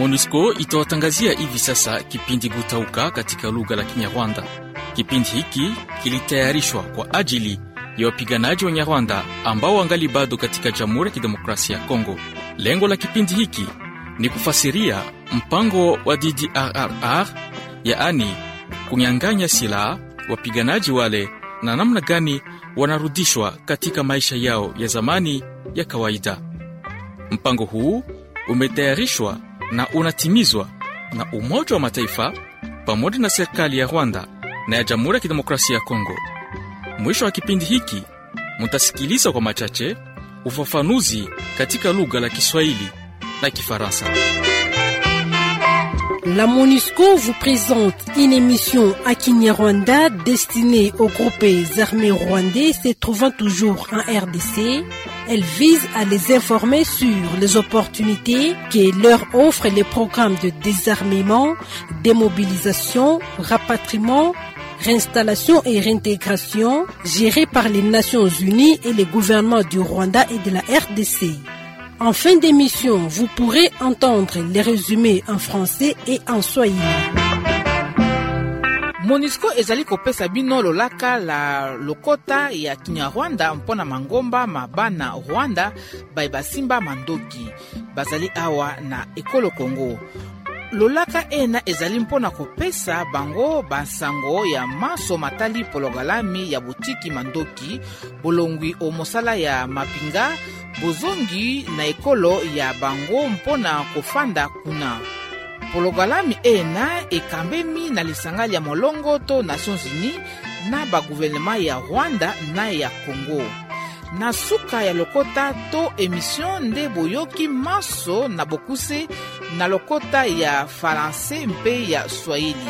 MONUSCO itawatangazia hivi sasa kipindi Gutauka katika lugha la Kinyarwanda. Kipindi hiki kilitayarishwa kwa ajili ya wapiganaji wa Nyarwanda ambao wangali bado katika Jamhuri ya Kidemokrasia ya Kongo. Lengo la kipindi hiki ni kufasiria mpango wa DDRR, yaani kunyang'anya silaha wapiganaji wale na namna gani wanarudishwa katika maisha yao ya zamani ya kawaida. Mpango huu umetayarishwa na unatimizwa na Umoja wa Mataifa pamoja na serikali ya Rwanda na ya Jamhuri ya Kidemokrasia ya Kongo. Mwisho wa kipindi hiki mutasikiliza kwa machache ufafanuzi katika lugha la Kiswahili na Kifaransa. La MONUSCO vous présente une émission à Kinyarwanda destinée aux groupes armés rwandais se trouvant toujours en RDC. Elle vise à les informer sur les opportunités que leur offrent les programmes de désarmement, démobilisation, rapatriement, réinstallation et réintégration gérés par les Nations Unies et les gouvernements du Rwanda et de la RDC. En fin d'émission, vous pourrez entendre les résumés en français et en swahili. monisco ezali kopesa bino lolaka la lokota ya kinyarwanda mpona mangomba mabana rwanda baye basimba mandoki bazali awa na ekolo kongo lolaka ena ezali mpona kopesa bango basango ya maso matali pologalami ya botiki mandoki bolongwi o mosala ya mapinga bozongi na ekolo ya bango mpona kofanda kuna pologalami ena ekambemi na lisanga ya molongo to nations unis na baguvernema ya rwanda na ya congo na suka ya lokota to emission nde boyoki maso na bokuse na lokota ya faranse mpe ya swahili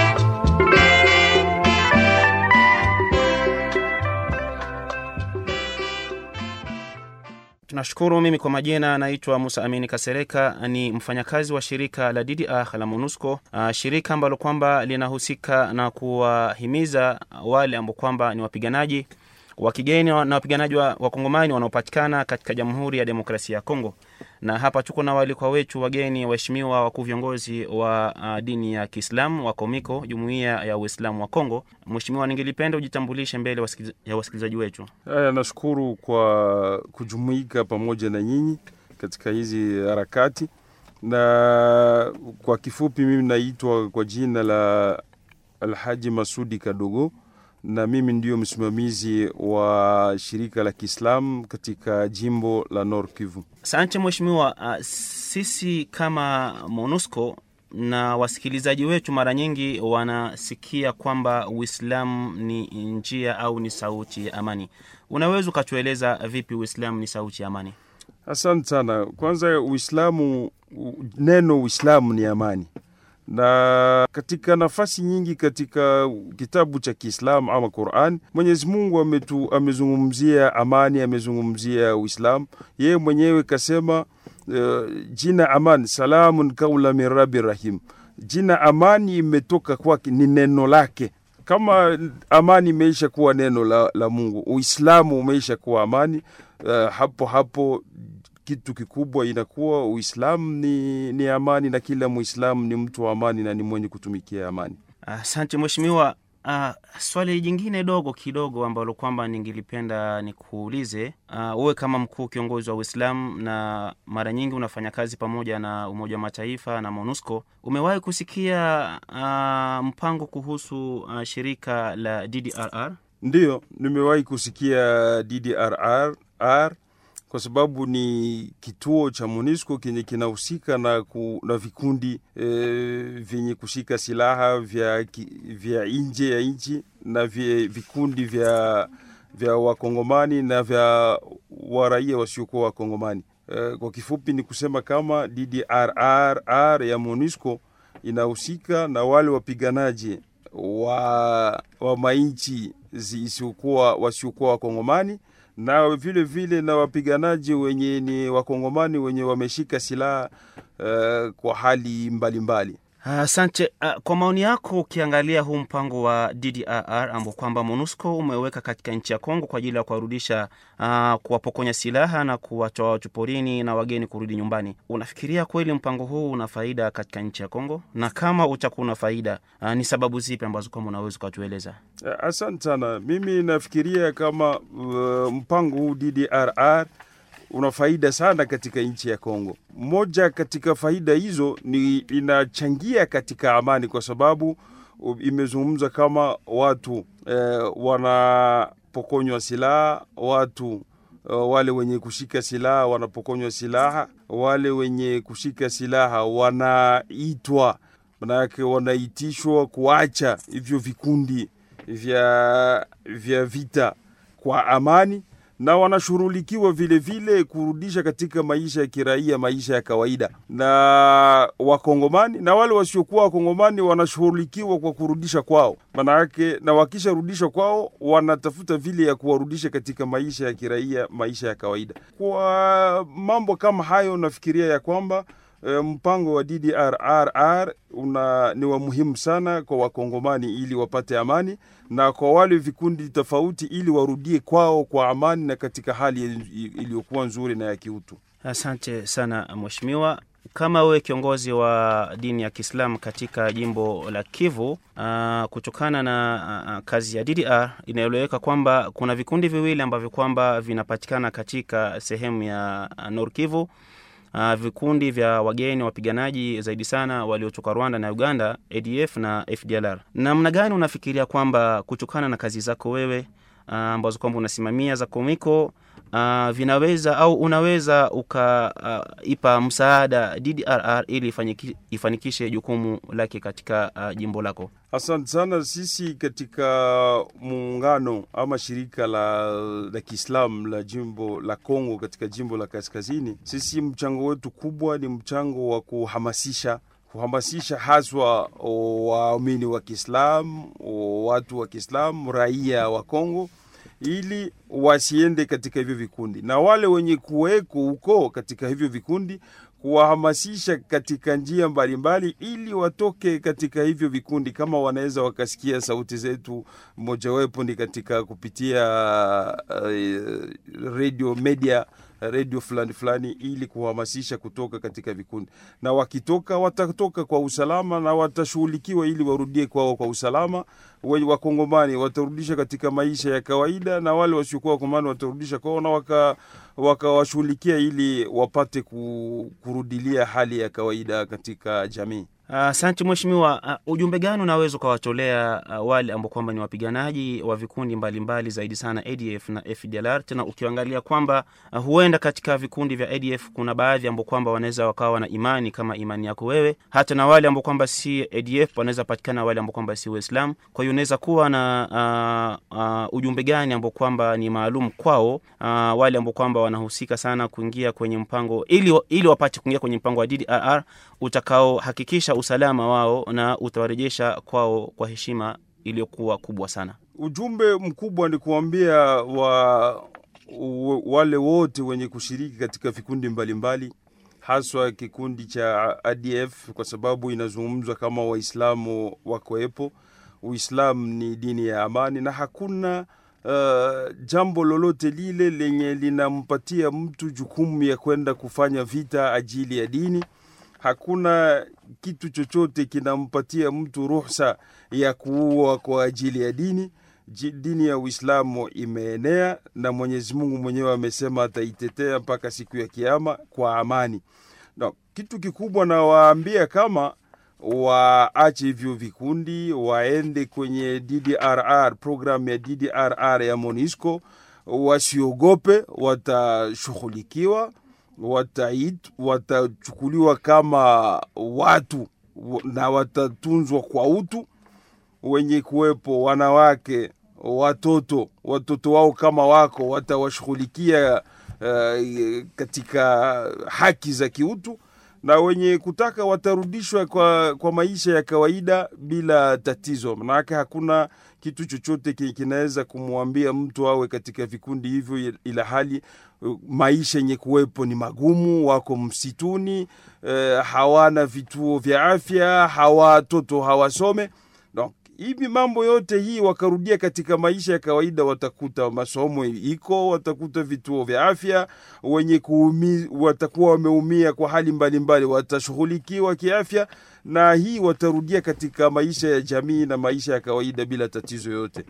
Tunashukuru. Mimi kwa majina naitwa Musa Amini Kasereka, ni mfanyakazi wa shirika la DDR la MONUSCO, uh, shirika ambalo kwamba linahusika na kuwahimiza wale ambao kwamba ni wapiganaji wa kigeni na wapiganaji wa wakongomani wanaopatikana katika Jamhuri ya Demokrasia ya Kongo. Na hapa tuko na waalikwa wetu wageni, waheshimiwa wakuu viongozi wa uh, dini ya Kiislamu wa Komiko, jumuiya ya Uislamu wa Kongo. Mheshimiwa, ningelipenda ujitambulishe mbele wasikiliza, ya wasikilizaji wetu. Haya, nashukuru kwa kujumuika pamoja na nyinyi katika hizi harakati, na kwa kifupi, mimi naitwa kwa jina la Alhaji Masudi Kadogo na mimi ndio msimamizi wa shirika la Kiislamu katika jimbo la Nord Kivu. Asante mheshimiwa. Uh, sisi kama MONUSCO na wasikilizaji wetu mara nyingi wanasikia kwamba Uislamu ni njia au ni sauti ya amani. Unaweza ukatueleza vipi Uislamu ni sauti ya amani? Asante sana. Kwanza, Uislamu, neno Uislamu ni amani na katika nafasi nyingi katika kitabu cha Kiislamu ama Quran, Mwenyezi Mungu ametu, amezungumzia amani, amezungumzia Uislamu. Yeye mwenyewe kasema uh, jina aman salamun kaula min rabi rahim. Jina amani imetoka kwake, ni neno lake. Kama amani imeisha kuwa neno la, la Mungu, Uislamu umeisha kuwa amani. Uh, hapo hapo kitu kikubwa inakuwa Uislamu ni, ni amani na kila Muislamu ni mtu wa amani na ni mwenye kutumikia amani. Asante uh, mheshimiwa. Uh, swali jingine dogo kidogo ambalo kwamba ningelipenda nikuulize uh, uwe kama mkuu kiongozi wa Uislamu na mara nyingi unafanya kazi pamoja na Umoja wa Mataifa na MONUSCO, umewahi kusikia uh, mpango kuhusu uh, shirika la DDRR? Ndiyo, nimewahi kusikia DDRR R, kwa sababu ni kituo cha MONUSCO kenye kinahusika na, ku, na vikundi e, vyenye kushika silaha vya, vya nje ya nchi na vya, vikundi vya, vya wakongomani na vya waraia wasiokuwa wakongomani. E, kwa kifupi ni kusema kama DDRR ya MONUSCO inahusika na wale wapiganaji wa, wa mainchi zisiokuwa wasiokuwa wakongomani na vile vile na wapiganaji wenye ni wakongomani wenye wameshika silaha uh, kwa hali mbalimbali mbali. Asante. Uh, kwa maoni yako, ukiangalia huu mpango wa DDRR ambao kwamba MONUSCO umeweka katika nchi ya Kongo kwa ajili ya kuwarudisha, uh, kuwapokonya silaha na kuwatoa watu porini na wageni kurudi nyumbani, unafikiria kweli mpango huu una faida katika nchi ya Kongo? Na kama utakuwa una faida, uh, ni sababu zipi ambazo kwamba unaweza ukatueleza? Asante sana. Mimi nafikiria kama uh, mpango huu DDRR una faida sana katika nchi ya Kongo. Moja katika faida hizo ni inachangia katika amani, kwa sababu imezungumza kama watu eh, wanapokonywa silaha, watu eh, wale wenye kushika silaha wanapokonywa silaha, wale wenye kushika silaha wanaitwa, manake wanaitishwa kuacha hivyo vikundi vya, vya vita kwa amani na wanashughulikiwa vile vile kurudisha katika maisha ya kiraia, maisha ya kawaida. Na wakongomani na wale wasiokuwa wakongomani wanashughulikiwa kwa kurudisha kwao, maana yake, na wakisharudishwa kwao wanatafuta vile ya kuwarudisha katika maisha ya kiraia, maisha ya kawaida. Kwa mambo kama hayo, nafikiria ya kwamba mpango wa DDRR una ni wa muhimu sana kwa wakongomani ili wapate amani na kwa wale vikundi tofauti ili warudie kwao kwa amani na katika hali iliyokuwa nzuri na ya kiutu. Asante sana mheshimiwa. Kama wewe kiongozi wa dini ya Kiislamu katika jimbo la Kivu, uh, kutokana na uh, kazi ya DDR inaeleweka kwamba kuna vikundi viwili ambavyo kwamba vinapatikana katika sehemu ya uh, Nord Kivu. Uh, vikundi vya wageni wapiganaji zaidi sana waliotoka Rwanda na Uganda, ADF na FDLR. Namna gani unafikiria kwamba kutokana na kazi zako wewe uh, ambazo kwamba unasimamia za Komiko uh, vinaweza au unaweza ukaipa uh, msaada DDRR ili ifaniki, ifanikishe jukumu lake katika uh, jimbo lako? Asante sana. Sisi katika muungano ama shirika la, la Kiislamu la jimbo la Kongo katika jimbo la Kaskazini, sisi mchango wetu kubwa ni mchango wa kuhamasisha kuhamasisha haswa waamini wa Kiislamu, watu wa Kiislamu, raia wa Kongo ili wasiende katika hivyo vikundi, na wale wenye kuweko huko katika hivyo vikundi kuwahamasisha katika njia mbalimbali ili watoke katika hivyo vikundi, kama wanaweza wakasikia sauti zetu, mojawapo ni katika kupitia uh, radio media redio fulani fulani, ili kuhamasisha kutoka katika vikundi, na wakitoka watatoka kwa usalama na watashughulikiwa ili warudie kwao kwa usalama. Wakongomani watarudisha katika maisha ya kawaida, na wale wasiokuwa wakongomani watarudisha kwao na waka wakawashughulikia ili wapate kurudilia hali ya kawaida katika jamii. Asante uh, mheshimiwa. Uh, ujumbe gani unaweza ukawatolea uh, wale ambao kwamba ni wapiganaji wa vikundi mbalimbali mbali zaidi sana ADF na FDLR, tena ukiangalia kwamba uh, huenda katika vikundi vya ADF kuna baadhi ambao kwamba wanaweza wakawa na imani kama imani yako wewe, hata na wale ambao kwamba si ADF wanaweza patikana wale ambao kwamba si Waislamu. Kwa hiyo unaweza kuwa na uh, uh, ujumbe gani ambao kwamba ni maalum kwao, uh, wale ambao kwamba wanahusika sana kuingia kwenye mpango ili, ili wapate kuingia kwenye mpango wa DDRR utakaohakikisha usalama wao na utawarejesha kwao kwa heshima iliyokuwa kubwa sana. Ujumbe mkubwa ni kuambia wa, wale wote wenye kushiriki katika vikundi mbalimbali, haswa kikundi cha ADF kwa sababu inazungumzwa kama Waislamu wakoepo. Uislamu ni dini ya amani na hakuna uh, jambo lolote lile lenye linampatia mtu jukumu ya kwenda kufanya vita ajili ya dini hakuna kitu chochote kinampatia mtu ruhusa ya kuua kwa ajili ya dini. Dini ya Uislamu imeenea na Mwenyezi Mungu mwenyewe amesema ataitetea mpaka siku ya Kiama kwa amani. No, kitu kikubwa nawaambia kama waache hivyo vikundi, waende kwenye DDRR, programu ya DDRR ya MONUSCO, wasiogope, watashughulikiwa watait watachukuliwa kama watu na watatunzwa kwa utu. Wenye kuwepo wanawake, watoto, watoto wao kama wako watawashughulikia uh, katika haki za kiutu, na wenye kutaka watarudishwa kwa, kwa maisha ya kawaida bila tatizo. Manake hakuna kitu chochote ki- kinaweza kumwambia mtu awe katika vikundi hivyo, ila hali uh, maisha yenye kuwepo ni magumu, wako msituni eh, hawana vituo vya afya, hawa watoto hawasome donc hivi mambo yote hii wakarudia katika maisha ya kawaida, watakuta masomo iko, watakuta vituo vya afya, wenye kuumi, watakuwa wameumia kwa hali mbalimbali watashughulikiwa kiafya, na hii watarudia katika maisha ya jamii na maisha ya kawaida bila tatizo yote.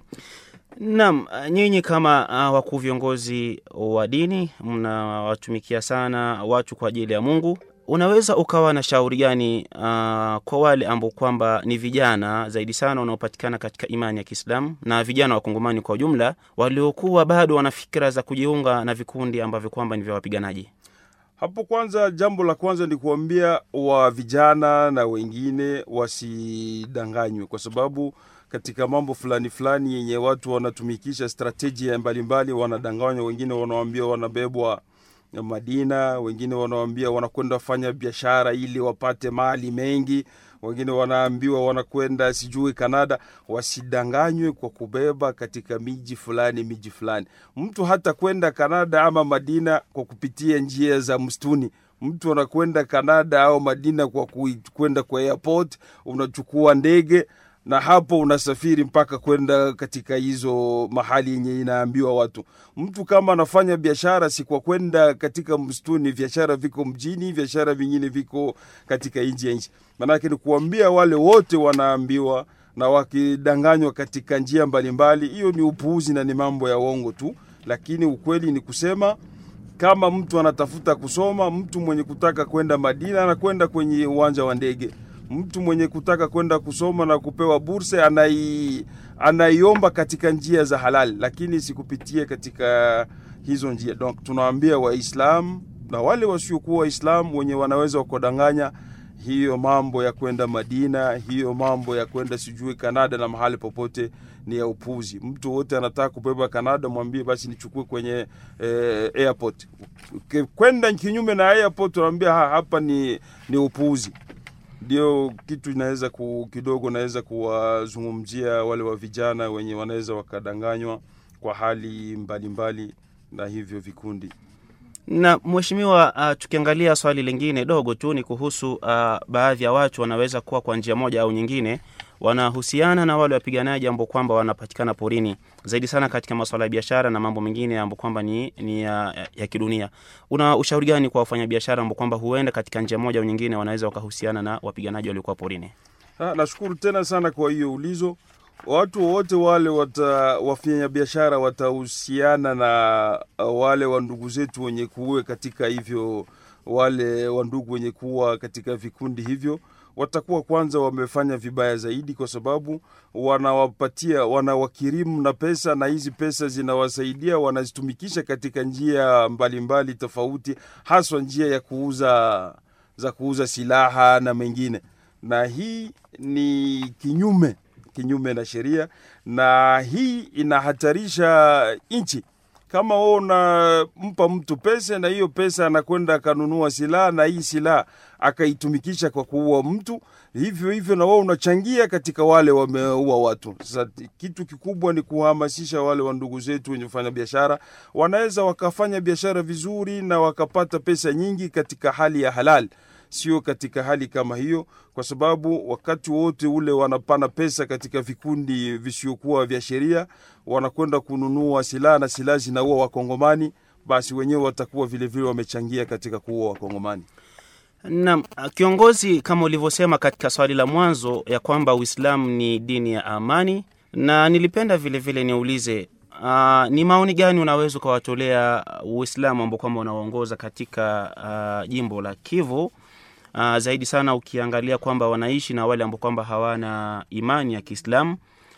Naam, nyinyi kama uh, wakuu viongozi wa dini mnawatumikia sana watu kwa ajili ya Mungu. Unaweza ukawa na shauri gani uh, kwa wale ambao kwamba ni vijana zaidi sana wanaopatikana katika imani ya Kiislamu na vijana wa Kongomani kwa ujumla waliokuwa bado wana fikira za kujiunga na vikundi ambavyo kwamba ni vya wapiganaji? Hapo kwanza, jambo la kwanza ni kuambia wa vijana na wengine wasidanganywe, kwa sababu katika mambo fulani fulani yenye watu wanatumikisha stratejia mbalimbali, wanadanganywa. Wengine wanawambia wanabebwa Madina, wengine wanawambia wanakwenda fanya biashara ili wapate mali mengi, wengine wanaambiwa wanakwenda sijui Kanada. Wasidanganywe kwa kubeba katika miji fulani miji fulani. Mtu hata kwenda Kanada ama Madina kwa kupitia njia za msituni. Mtu anakwenda Kanada au Madina kwa kui- kwenda kwa airport, unachukua ndege na hapo unasafiri mpaka kwenda katika hizo mahali yenye inaambiwa watu. Mtu kama anafanya biashara, si kwa kwenda katika msituni. Biashara viko mjini, biashara vingine viko katika nchi ya nchi. Maanake ni kuambia wale wote wanaambiwa na wakidanganywa katika njia mbalimbali, hiyo ni upuuzi na ni mambo ya uongo tu, lakini ukweli ni kusema kama mtu anatafuta kusoma, mtu mwenye kutaka kwenda Madina anakwenda kwenye uwanja wa ndege. Mtu mwenye kutaka kwenda kusoma na kupewa bursa anai, anaiomba katika njia za halali, lakini sikupitie katika hizo njia. Donc tunawaambia Waislamu na wale wasiokuwa Waislamu wenye wanaweza wakadanganya hiyo mambo ya kwenda Madina, hiyo mambo ya kwenda sijui Kanada na mahali popote ni ya upuzi. Mtu wote anataka kubeba Kanada, mwambie basi nichukue kwenye eh, airport. Uki- Kwenda kinyume na airport, unaambia ha, hapa ni, ni upuzi. Ndio kitu inaweza ku, kidogo naweza kuwazungumzia wale wa vijana wenye wanaweza wakadanganywa kwa hali mbalimbali mbali, na hivyo vikundi Na mheshimiwa, uh, tukiangalia swali lingine dogo tu ni kuhusu uh, baadhi ya watu wanaweza kuwa kwa njia moja au nyingine wanahusiana na wale wapiganaji ambao kwamba wanapatikana porini zaidi sana katika masuala ya biashara na mambo mengine ambao kwamba ni, ni ya, ya kidunia. Una ushauri gani kwa wafanyabiashara ambao kwamba huenda katika njia moja au nyingine wanaweza wakahusiana na wapiganaji waliokuwa porini? Ha, nashukuru tena sana kwa hiyo ulizo. Watu wote wale wata, wafanya biashara watahusiana na uh, wale wa ndugu zetu wenye kuwe katika hivyo, wale wa ndugu wenye kuwa katika vikundi hivyo watakuwa kwanza wamefanya vibaya zaidi, kwa sababu wanawapatia wanawakirimu na pesa, na hizi pesa zinawasaidia wanazitumikisha katika njia mbalimbali mbali tofauti, haswa njia ya kuuza za kuuza silaha na mengine, na hii ni kinyume kinyume na sheria, na hii inahatarisha nchi. Kama wewe unampa mtu pesa na hiyo pesa anakwenda akanunua silaha na hii silaha akaitumikisha kwa kuua mtu, hivyo hivyo na wewe unachangia katika wale wameua watu. Sasa kitu kikubwa ni kuhamasisha wale wa ndugu zetu wenye kufanya biashara, wanaweza wakafanya biashara vizuri na wakapata pesa nyingi katika hali ya halali sio katika hali kama hiyo, kwa sababu wakati wote ule wanapana pesa katika vikundi visiokuwa vya sheria, wanakwenda kununua silaha na silaha zinaua Wakongomani, basi wenyewe watakuwa vilevile wamechangia katika kuua Wakongomani. Naam, kiongozi, kama ulivyosema katika swali la mwanzo ya kwamba Uislamu ni dini ya amani, na nilipenda vile vile niulize uh, ni maoni gani unaweza ukawatolea Uislamu ambao kwamba unaoongoza katika uh, jimbo la Kivu uh, zaidi sana ukiangalia kwamba wanaishi na wale ambao kwamba hawana imani ya Kiislamu.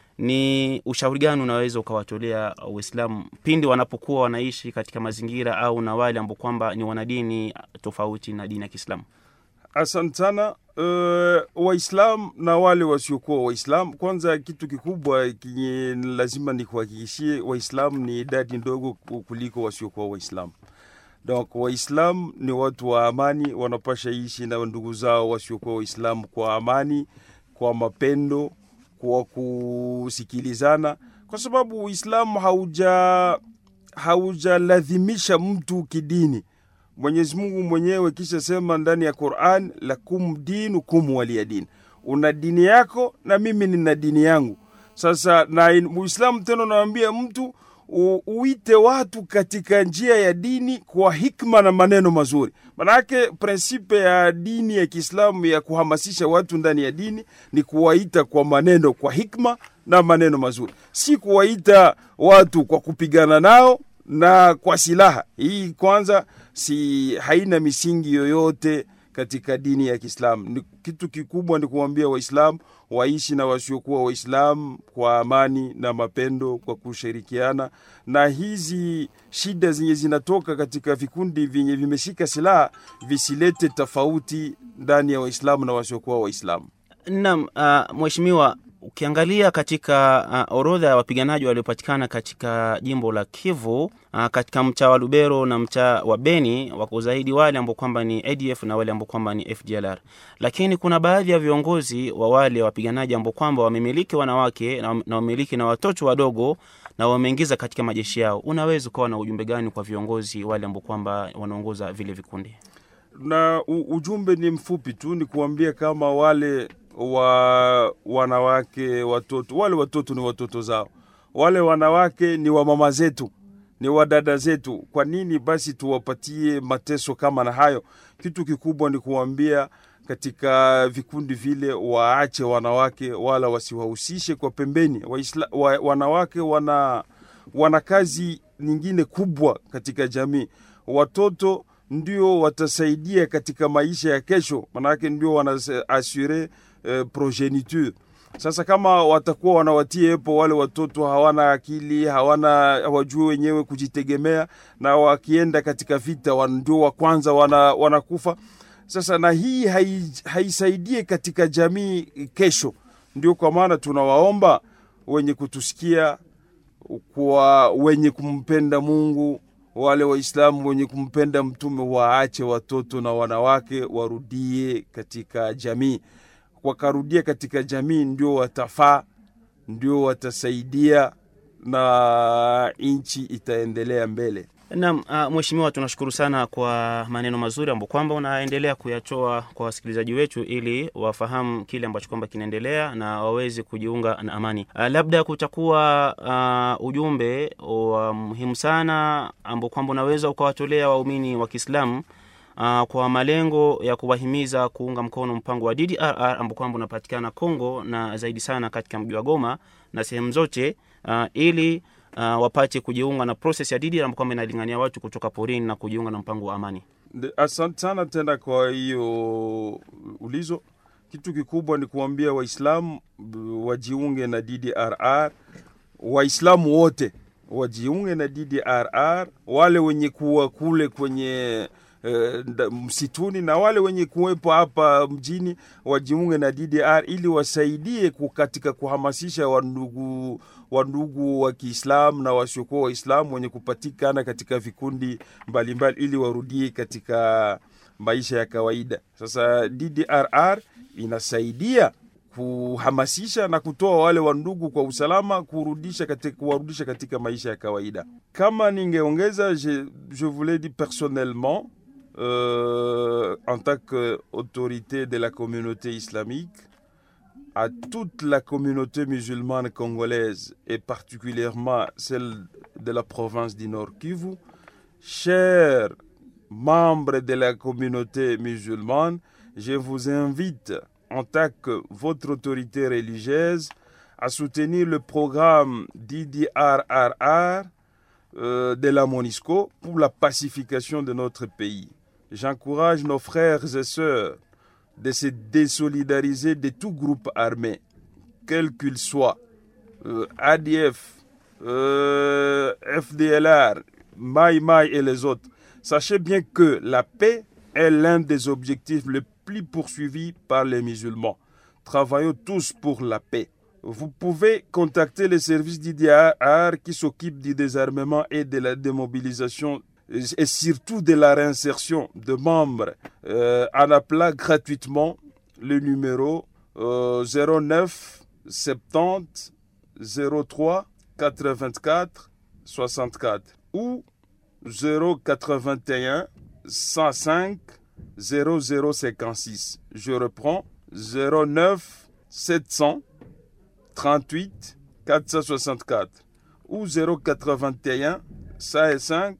Ni ushauri gani unaweza ukawatolea Uislamu pindi wanapokuwa wanaishi katika mazingira au na wale ambao kwamba ni wanadini tofauti na dini ya Kiislamu? Asante sana. Uh, Waislam na wale wasiokuwa Waislam, kwanza kitu kikubwa kinye lazima ni kuhakikishie Waislam ni idadi ndogo kuliko wasiokuwa Waislam Donc Waislamu ni watu wa amani, wanapasha ishi na ndugu zao wasiokuwa Waislamu kwa amani, kwa mapendo, kwa kusikilizana, kwa sababu Uislamu hauja haujalazimisha mtu kidini. Mwenyezi Mungu mwenyewe kisha sema ndani ya Qur'an, lakum dinukum waliya din, una dini yako na mimi nina dini yangu. Sasa na Muislamu tena unawambia mtu u, uite watu katika njia ya dini kwa hikma na maneno mazuri. Manake prinsipe ya dini ya Kiislamu ya kuhamasisha watu ndani ya dini ni kuwaita kwa maneno, kwa hikma na maneno mazuri, si kuwaita watu kwa kupigana nao na kwa silaha. Hii kwanza si haina misingi yoyote katika dini ya Kiislamu. Ni kitu kikubwa ni kuambia Waislamu waishi na wasiokuwa Waislamu kwa amani na mapendo, kwa kushirikiana, na hizi shida zenye zinatoka katika vikundi vyenye vimeshika silaha visilete tofauti ndani ya Waislamu na wasiokuwa Waislamu. Naam, uh, mheshimiwa ukiangalia katika uh, orodha ya wapiganaji waliopatikana katika jimbo la Kivu uh, katika mtaa wa Lubero na mtaa wa Beni wako zaidi wale ambao kwamba ni ADF na wale ambao kwamba ni FDLR, lakini kuna baadhi ya viongozi wa wale wapiganaji ambao kwamba wamemiliki wanawake na, na wamiliki na watoto wadogo na wameingiza katika majeshi yao. Unaweza ukawa na ujumbe gani kwa viongozi wale ambao kwamba wanaongoza vile vikundi? Na u, ujumbe ni mfupi tu, ni kuambia kama wale wa wanawake watoto, wale watoto ni watoto zao, wale wanawake ni wa mama zetu, ni wa dada zetu. Kwa nini basi tuwapatie mateso kama na hayo? Kitu kikubwa ni kuambia katika vikundi vile waache wanawake, wala wasiwahusishe kwa pembeni. Waisla, wa, wanawake wana, wana kazi nyingine kubwa katika jamii. Watoto ndio watasaidia katika maisha ya kesho, manake ndio wanaasure eh, progeniture. Sasa kama watakuwa wanawatia epo wale watoto hawana akili, hawana hawajui wenyewe kujitegemea, na wakienda katika vita ndio wa kwanza wana, wanakufa. Sasa na hii haisaidie hai katika jamii kesho. Ndio kwa maana tunawaomba wenye kutusikia, kwa wenye kumpenda Mungu wale Waislamu wenye kumpenda Mtume waache watoto na wanawake warudie katika jamii. Wakarudia katika jamii, ndio watafaa, ndio watasaidia na nchi itaendelea mbele. Naam, uh, mheshimiwa, tunashukuru sana kwa maneno mazuri ambayo kwamba unaendelea kuyatoa kwa wasikilizaji wetu ili wafahamu kile ambacho kwamba kinaendelea na waweze kujiunga na amani. Uh, labda kutakuwa uh, ujumbe wa muhimu sana ambao kwamba unaweza ukawatolea waumini wa Kiislamu uh, kwa malengo ya kuwahimiza kuunga mkono mpango wa DDRR ambao kwamba unapatikana Kongo na zaidi sana katika mji wa Goma na sehemu zote uh, ili uh, wapate kujiunga na proses ya DDR ambayo kwamba inalingania watu kutoka porini na kujiunga na mpango wa amani. Asante sana tena kwa hiyo ulizo. Kitu kikubwa ni kuambia Waislamu wajiunge na DDRR, Waislamu wote wajiunge na DDRR, wale wenye kuwa kule kwenye eh, msituni na wale wenye kuwepo hapa mjini wajiunge na DDR ili wasaidie katika kuhamasisha wandugu wandugu wa Kiislamu na wasiokuwa Waislamu wenye kupatikana katika vikundi mbalimbali mbali, ili warudie katika maisha ya kawaida. Sasa DDRR inasaidia kuhamasisha na kutoa wale wandugu kwa usalama kurudisha katika, kuwarudisha katika maisha ya kawaida. Kama ningeongeza, je, je voulais dire personnellement euh, en tant qu'autorité de la communauté islamique à toute la communauté musulmane congolaise et particulièrement celle de la province du Nord Kivu, chers membres de la communauté musulmane, je vous invite en tant que votre autorité religieuse à soutenir le programme DDRRR euh, de la MONISCO pour la pacification de notre pays. J'encourage nos frères et sœurs de se désolidariser de tout groupe armé, quel qu'il soit, euh, ADF, euh, FDLR, Mai Mai et les autres. Sachez bien que la paix est l'un des objectifs les plus poursuivis par les musulmans. Travaillons tous pour la paix. Vous pouvez contacter les services d'IDR qui s'occupent du désarmement et de la démobilisation et surtout de la réinsertion de membres euh, en appelant gratuitement le numéro euh, 09 70 03 84 64 ou 081 105 0056. Je reprends 09 700 38 464 ou 081 105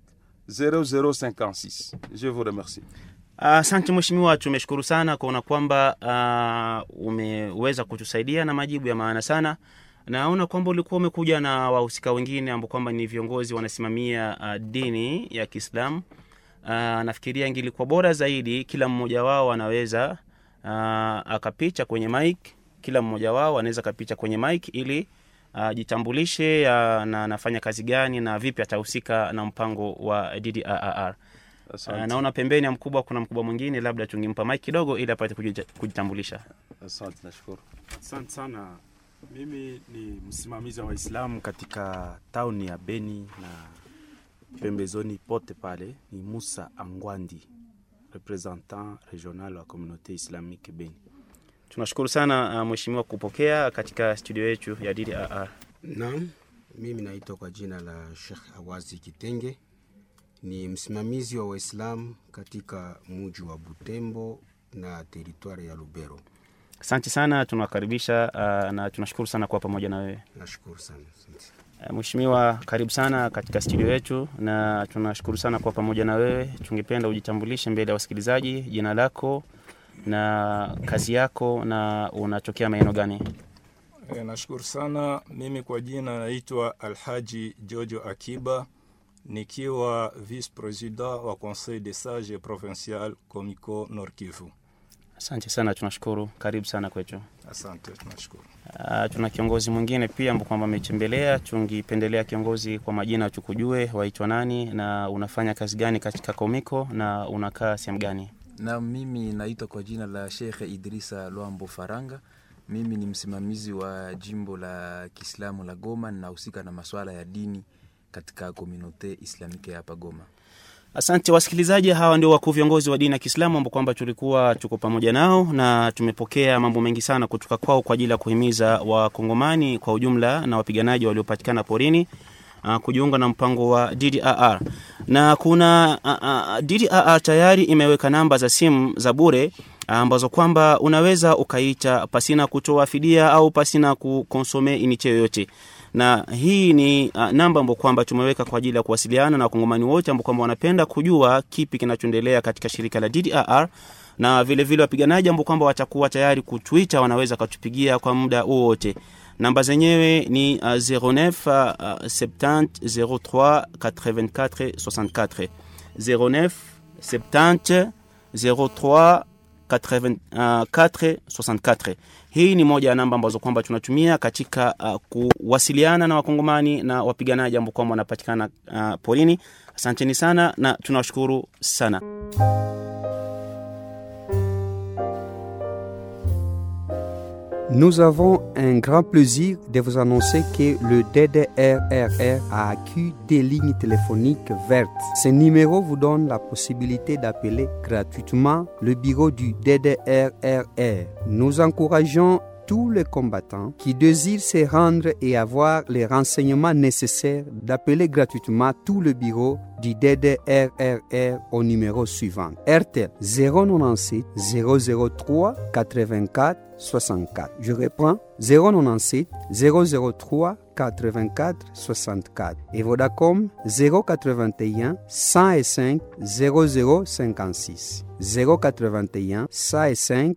0056. Je vous remercie. Asante mheshimiwa, tumeshukuru sana kuona kwamba uh, umeweza kutusaidia na majibu ya maana sana. Naona kwamba ulikuwa umekuja na wahusika wengine ambao kwamba ni viongozi wanasimamia uh, dini ya Kiislamu. Uh, nafikiria ingilikuwa bora zaidi kila mmoja wao anaweza uh, akapicha kwenye mic, kila mmoja wao anaweza akapicha kwenye mic ili ajitambulishe uh, na anafanya kazi gani na vipi atahusika na mpango wa DDRR. Uh, Asante. naona pembeni ya mkubwa kuna mkubwa mwingine, labda tungempa mic kidogo ili apate kujita- kujitambulisha. Asante, nashukuru. Asante sana. Mimi ni msimamizi wa Waislamu katika tauni ya Beni na pembezoni pote pale. Ni Musa Angwandi, representant regional wa communauté islamique Beni. Tunashukuru sana uh, mheshimiwa kupokea katika studio yetu ya DDRR. Naam, mimi naitwa kwa jina la Sheikh Awazi Kitenge, ni msimamizi wa Waislamu katika muji wa Butembo na teritwari ya Lubero. Asante sana, tunawakaribisha uh, na tunashukuru sana kuwa pamoja na wewe Nashukuru sana. Asante. uh, mheshimiwa. Karibu sana katika studio yetu na tunashukuru sana kuwa pamoja na wewe. Tungependa ujitambulishe mbele ya wasikilizaji, jina lako na kazi yako na unatokea maeneo gani? E, nashukuru sana. Mimi kwa jina naitwa Alhaji Jojo Akiba nikiwa vice president wa Conseil des sages provincial Comico Nord Kivu. Asante sana, tunashukuru. Karibu sana kwetu. Asante, tunashukuru. Uh, tuna kiongozi mwingine pia ambao kwamba ametembelea. Tungipendelea kiongozi, kwa majina tukujue, waitwa nani na unafanya kazi gani katika Komiko na unakaa sehemu gani? na mimi naitwa kwa jina la Shekhe Idrisa Lwambo Faranga. Mimi ni msimamizi wa jimbo la Kiislamu la Goma, ninahusika na masuala ya dini katika komunote islamike ya hapa Goma. Asante wasikilizaji, hawa ndio wakuu viongozi wa dini ya Kiislamu ambao kwamba tulikuwa tuko pamoja nao na tumepokea mambo mengi sana kutoka kwao kwa ajili ya kuhimiza wakongomani kwa ujumla na wapiganaji waliopatikana porini uh, kujiunga na mpango wa DDRR na kuna uh, uh, DDRR tayari imeweka namba za simu za bure ambazo kwamba unaweza ukaita pasina kutoa fidia au pasina kukonsome iniche yoyote na hii ni uh, namba ambayo kwamba tumeweka kwa ajili ya kuwasiliana na wakongomani wote ambao kwamba wanapenda kujua kipi kinachoendelea katika shirika la DDRR na vile vile wapiganaji ambao kwamba watakuwa tayari kutwita wanaweza katupigia kwa muda wowote. Namba zenyewe ni uh, 09 uh, 70 03 84 64 09 70 03 84 64. Hii ni moja ya namba ambazo kwamba tunatumia katika uh, kuwasiliana na wakongomani na wapiganaji ambao kwamba wanapatikana uh, porini. Asanteni sana na tunawashukuru sana. Nous avons un grand plaisir de vous annoncer que le DDRRR a acquis des lignes téléphoniques vertes. Ce numéro vous donne la possibilité d'appeler gratuitement le bureau du DDRRR. Nous encourageons tous les combattants qui désirent se rendre et avoir les renseignements nécessaires d'appeler gratuitement tout le bureau du DDRRR au numéro suivant RTL 097 003 84 64. Je reprends 097 003 84 64 et Vodacom 081 105 0056 081 105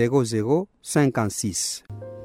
0056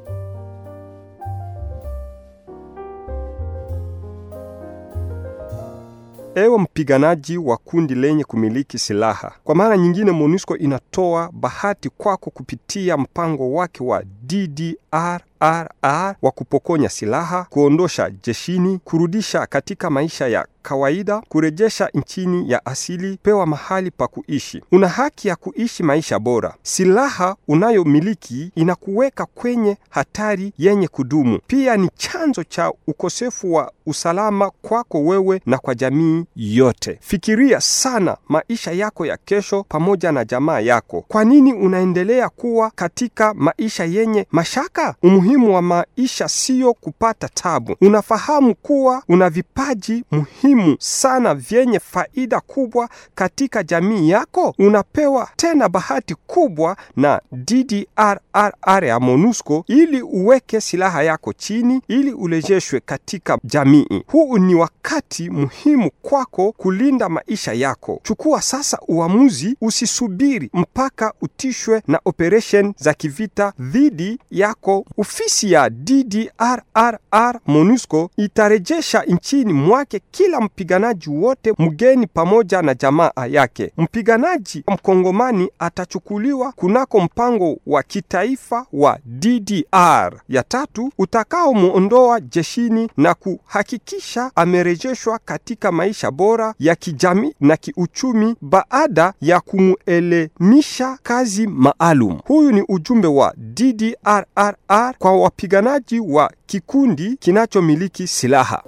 Ewe mpiganaji wa kundi lenye kumiliki silaha, kwa mara nyingine MONUSCO inatoa bahati kwako kupitia mpango wake wa DDRRR DDRR wa kupokonya silaha, kuondosha jeshini, kurudisha katika maisha ya kawaida, kurejesha nchini ya asili, pewa mahali pa kuishi. Una haki ya kuishi maisha bora. Silaha unayomiliki inakuweka kwenye hatari yenye kudumu. Pia ni chanzo cha ukosefu wa usalama kwako wewe na kwa jamii yote. Fikiria sana maisha yako ya kesho pamoja na jamaa yako. Kwa nini unaendelea kuwa katika maisha yenye mashaka? Umuhimu wa maisha siyo kupata tabu. Unafahamu kuwa una vipaji muhimu sana vyenye faida kubwa katika jamii yako. Unapewa tena bahati kubwa na DDRR ya MONUSCO ili uweke silaha yako chini ili urejeshwe katika jamii. Huu ni wakati muhimu kwako kulinda maisha yako. Chukua sasa uamuzi, usisubiri mpaka utishwe na operation za kivita dhidi yako. Ofisi ya DDRR MONUSCO itarejesha nchini mwake kila mpiganaji wote mgeni pamoja na jamaa yake. Mpiganaji mkongomani atachukuliwa kunako mpango wa kitaifa wa DDR ya tatu utakaomwondoa jeshini na kuhakikisha amerejeshwa katika maisha bora ya kijamii na kiuchumi baada ya kumuelimisha kazi maalum. Huyu ni ujumbe wa DDRR kwa wapiganaji wa kikundi kinachomiliki silaha.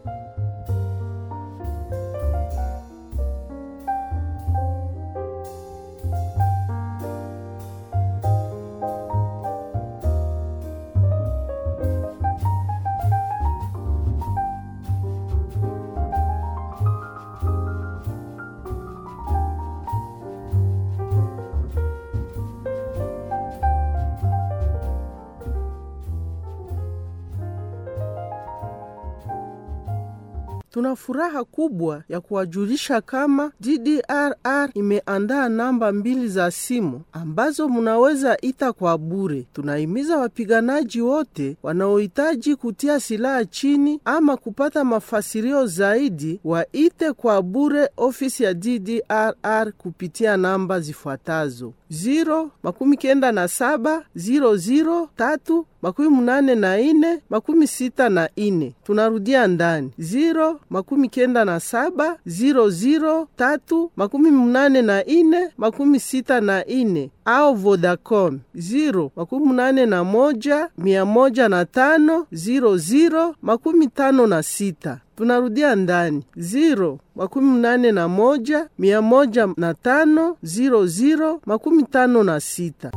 Tuna furaha kubwa ya kuwajulisha kama DDRR imeandaa namba mbili za simu ambazo munaweza ita kwa bure. Tunahimiza wapiganaji wote wanaohitaji kutia silaha chini ama kupata mafasirio zaidi waite kwa bure ofisi ya DDRR kupitia namba zifuatazo: 0 makumi kenda na saba 00 tatu makumi munane na ine makumi sita na ine. Tunarudia ndani 0 makumi kenda na saba 00 tatu makumi munane na ine makumi sita na ine au Vodacom 0 makumi munane na moja mia moja na tano 00 makumi tano na sita. Tunarudia ndani 0 makumi munane na moja mia moja na tano 00 makumi tano na sita.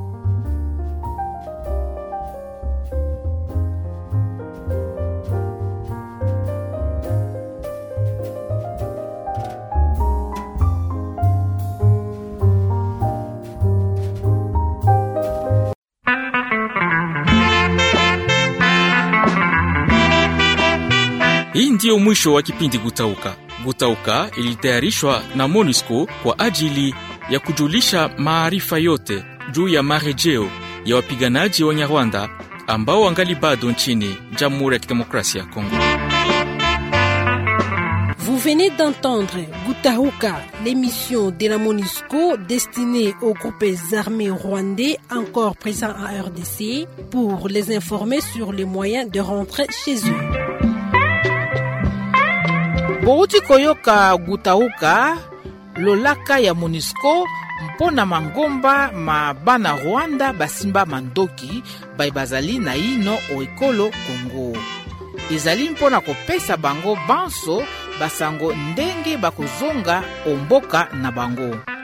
Hii ndiyo mwisho wa kipindi Gutauka. Gutauka ilitayarishwa na MONUSCO kwa ajili ya kujulisha maarifa yote juu ya marejeo ya wapiganaji wa Nyarwanda ambao wangali bado nchini Jamhuri ya Kidemokrasia ya Kongo. Vous venez d'entendre Gutahuka, l'émission de la MONUSCO destinée aux groupes armés rwandais encore présents en RDC pour les informer sur les moyens de rentrer chez eux. bouti koyoka gutauka lolaka ya monisco mpo na mangomba ma bana rwanda basimba mandoki bai bazali na yino oekolo kongo ezali mpo na kopesa bango banso basango ndenge bakozonga omboka na bango